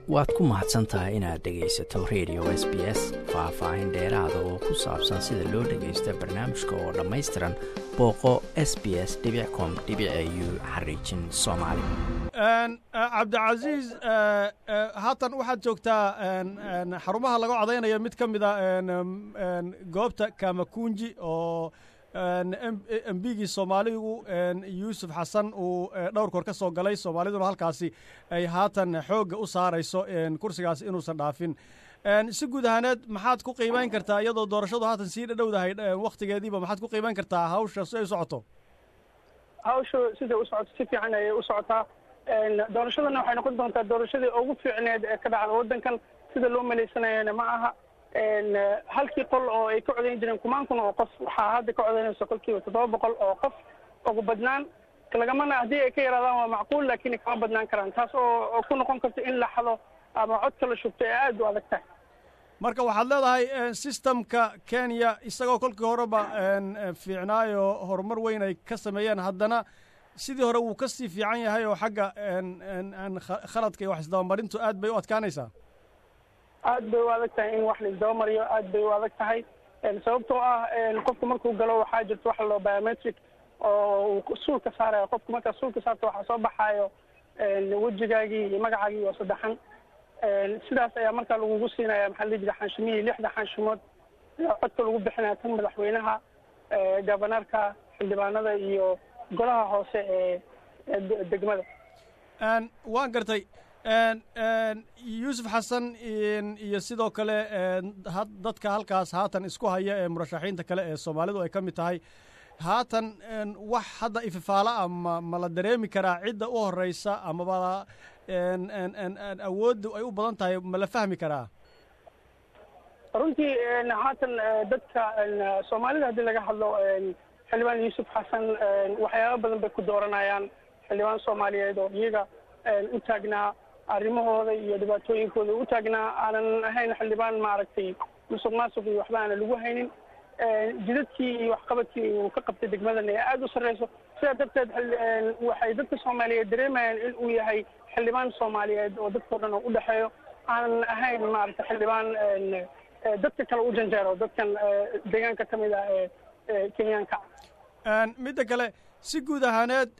waad ku mahadsan tahay inaad dhegaysato radio s b s faah-faahin dheeraada oo ku saabsan sida loo dhagaysta barnaamijka oo dhammaystiran booqo s b s com u xariijin soomaali cabdicasiis haatan waxaad joogtaa xarumaha laga codaynaya mid ka mida goobta kamakunji oo embigii soomaaligu yuusuf xasan uu dhowr koor ka soo galay soomaaliduna halkaasi ay haatan xoogga u saarayso kursigaasi inuusan dhaafin si guud ahaaneed maxaad ku qiimayn kartaa iyadoo doorashadu haatan sii dhadhowdahay waktigeediiba maxaad ku qiimayn kartaa hawsha si ay u socoto hawsha siday u socoto si fiican ayay u socotaa doorashadana waxay noqon doontaa doorashadii ugu fiicneed ee ka dhacda waddankan sida loo maleysanayana ma aha halkii qol oo ay ka codayn jireen kumaan kun oo qof waxaa hadda ka codaynaysa kolkiiba toddoba boqol oo qof ugu badnaan lagamana haddii ay ka yaraadaan waa macquul laakiin kama badnaan karaan taas oo ku noqon karta in la xado ama codka la shubto ee aada u adag tahay marka waxaad leedahay systemka kenya isagoo kolkii horeba fiicnaayo horumar weyn ay ka sameeyeen haddana sidii hore wuu kasii fiican yahay oo xagga khaladka iyo wax isdabamarintu aad bay u adkaanaysaa aad bay u adag tahay in wax laisdabamariyo aad bay u adag tahay sababtoo ah qofku markuu galo waxaa jirta waxa loo biometric oo uu suulka saarayo qofku markaa suulka saarta waxaa soo baxaayo wejigaagii iyo magacaagii oo saddexan sidaas ayaa markaa lagugu siinaya maxaa la jira xaanshimihii lixda xaanshimood ayaa codka lagu bixinaya tan madaxweynaha governorka xildhibaanada iyo golaha hoose ee degmada waan gartay yuusuf xasan iyo sidoo kale dadka halkaas haatan isku haya ee murashaxiinta kale ee soomaalidu ay ka mid tahay haatan wax hadda ififaala ah ma ma la dareemi karaa cidda u horeysa amaba awooddu ay u badan tahay ma la fahmi karaa runtii haatan dadka soomaalida haddii laga hadlo xildhibaan yuusuf xasan waxyaaba badan bay ku dooranayaan xildhibaan soomaaliyeed oo iyaga u taagnaa arrimahooda iyo dhibaatooyinkooda u taagnaa aanan ahayn xildhibaan maaragtay musuq maasuq iyo waxba aanan lagu haynin jidadkii iyo waxqabadkii uu ka qabtay degmadan ee aada u sarreyso sidaa darteed waxay dadka soomaaliyeed dareemayaan in uu yahay xildhibaan soomaaliyeed oo dadkao dhan oo u dhexeeyo aanan ahayn maaragtay xildhibaan dadka kale u janjeero dadkan deegaanka ka mid ah ee kenyaanka midda kale si guud ahaaneed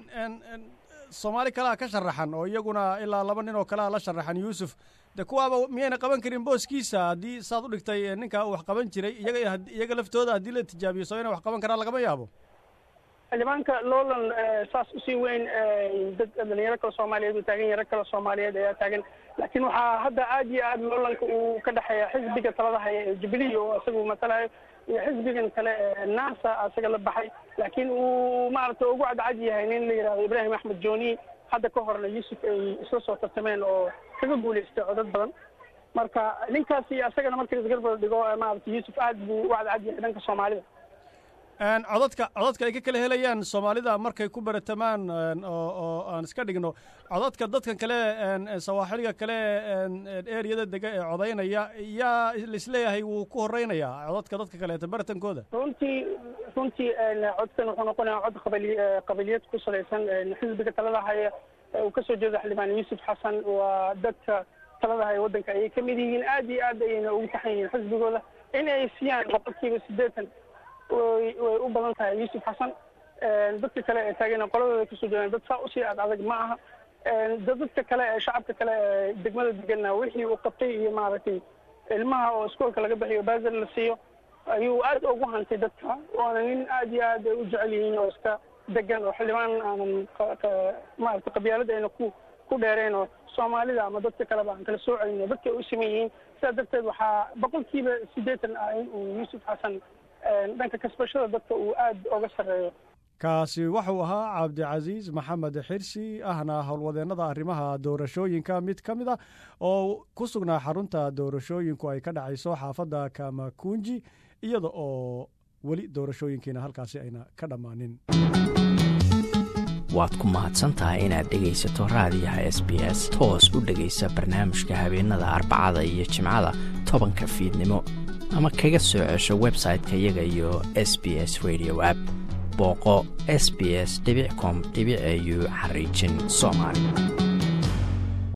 soomaali kalea ka sharaxan oo iyaguna ilaa laba nin oo kalea la sharaxan yuusuf de kuwaaba miyayna qaban karin booskiisa haddii saad u dhigtay ninkaa uu wax qaban jiray iyaga iyaga laftooda haddii la tijaabiyo soo inay wax qaban karaan lagama yaabo xildhibaanka lowland saas usii weyn dad dhalinyaro kale soomaaliyeed uu taagan yaro kale soomaaliyeed ayaa taagan laakiin waxaa hadda aad iyo aad lowlandka uu ka dhexeeya xisbiga talada haya ee jubilee oo isagu matalayo iyo xisbigan kale ee nasa isaga la baxay laakiin uu maaragtay ugu cadcad yahay nin la yidhahdo ibraahim axmed joni hadda ka horna yuusuf ay isla soo tartameen oo kaga guulaystay codad badan marka ninkaasi isagana marka isgarbar dhigo maaragtay yuusuf aad buu u cadcad yahay dhanka soomaalida codadka codadka ay ka kala helayaan soomaalida markay ku baratamaan oo aan iska dhigno codadka dadkan kale sawaaxiliga kale eriyada dega ee codaynaya yaa laisleeyahay wuu ku horeynayaa codadka dadka kaleeta baratankooda runtii runtii codkan wuxuu noqonayaa cod qabali qabiliyad ku salaysan xisbiga talada haya uu kasoo jeedo xildhibaan yuusuf xasan waa dadka talada haya waddanka ayay kamid yihiin aad iyo aad ayayna ugu taxan yihiin xisbigooda in ay siiyaan boqolkiiba siddeetan way way u badan tahay yuusuf xasan dadka kale ee taagana qoladooda kasoo jeedaan dad saa usii ad adag ma aha dadka kale ee shacabka kale ee degmada deganna wixii uu qabtay iyo maaragtay ilmaha oo iskoolka laga bixiyo baazar la siiyo ayuu aad ugu hantay dadka waana nin aad iyo aad ay u jecel yihiin oo iska degan oo xildhibaan aanan maaragtay qabyaalada ayna ku ku dheereen oo soomaalida ama dadka kaleba aan kala soocayn oo dadka ay u siman yihiin sidaa darteed waxaa boqolkiiba siddeetan ah in uu yuusuf xasan dhanka kasbashada dadka uu aad oga sarreeyo kaasi wuxuu ahaa cabdicasiis maxamed xirsi ahna howlwadeennada arrimaha doorashooyinka mid ka mid a oo ku sugnaa xarunta doorashooyinku ay ka dhacayso xaafadda kamakunji iyada oo weli doorashooyinkiina halkaasi ayna ka dhammaanin waad ku mahadsantahay inaad dhegaysato raadiyaha s b s toos u dhegaysa barnaamijka habeenada arbacada iyo jimcada tobanka fiidnimo ama kaga soo cesho website-ka iyaga iyo s b s radio app booqo s b s com au xariijin soomaali